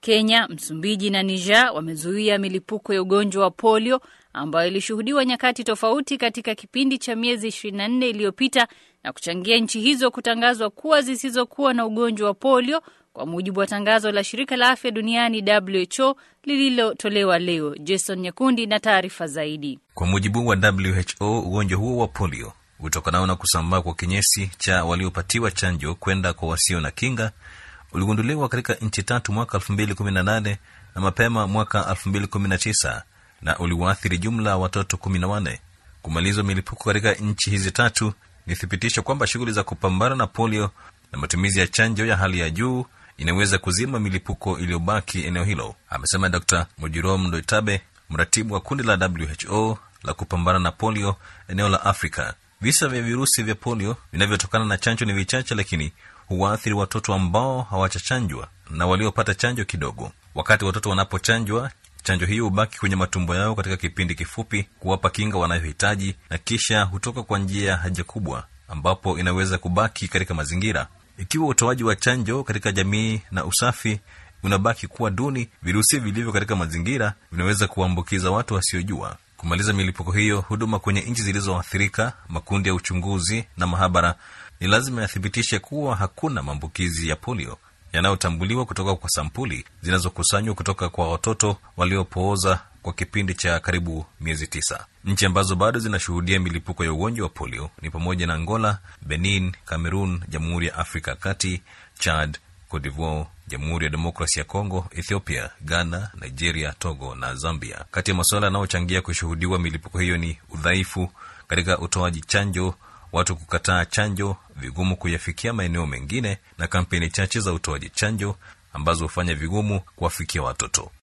Kenya, Msumbiji na Niger wamezuia milipuko ya ugonjwa wa polio ambayo ilishuhudiwa nyakati tofauti katika kipindi cha miezi 24 iliyopita na kuchangia nchi hizo kutangazwa kuwa zisizokuwa na ugonjwa wa polio kwa mujibu wa tangazo la shirika la afya duniani WHO lililotolewa leo. Jason Nyakundi na taarifa zaidi. Kwa mujibu wa WHO, ugonjwa huo wa polio utokanao na kusambaa kwa kinyesi cha waliopatiwa chanjo kwenda kwa wasio na kinga uligunduliwa katika nchi tatu mwaka 2018 na mapema mwaka 2019 na uliwaathiri jumla watoto 14. Kumalizwa milipuko katika nchi hizi tatu ni thibitisho kwamba shughuli za kupambana na polio na matumizi ya chanjo ya hali ya juu inaweza kuzima milipuko iliyobaki eneo hilo, amesema Dr Mujirom Ndoitabe, mratibu wa kundi la WHO la kupambana na polio eneo la Afrika. Visa vya virusi vya polio vinavyotokana na chanjo ni vichache, lakini huwaathiri watoto ambao hawachachanjwa na waliopata chanjo kidogo. Wakati watoto wanapochanjwa, chanjo hiyo hubaki kwenye matumbo yao katika kipindi kifupi kuwapa kinga wanayohitaji, na kisha hutoka kwa njia ya haja kubwa, ambapo inaweza kubaki katika mazingira. Ikiwa utoaji wa chanjo katika jamii na usafi unabaki kuwa duni, virusi vilivyo katika mazingira vinaweza kuwaambukiza watu wasiojua. Kumaliza milipuko hiyo, huduma kwenye nchi zilizoathirika, makundi ya uchunguzi na mahabara ni lazima yathibitishe kuwa hakuna maambukizi ya polio yanayotambuliwa kutoka kwa sampuli zinazokusanywa kutoka kwa watoto waliopooza kwa kipindi cha karibu miezi tisa. Nchi ambazo bado zinashuhudia milipuko ya ugonjwa wa polio ni pamoja na Angola, Benin, Cameroon, Jamhuri ya Afrika ya Kati, Chad, Cote d'Ivoire, Jamhuri ya Demokrasi ya Kongo, Ethiopia, Ghana, Nigeria, Togo na Zambia. Kati ya masuala yanayochangia kushuhudiwa milipuko hiyo ni udhaifu katika utoaji chanjo, watu kukataa chanjo, vigumu kuyafikia maeneo mengine, na kampeni chache za utoaji chanjo ambazo hufanya vigumu kuwafikia watoto.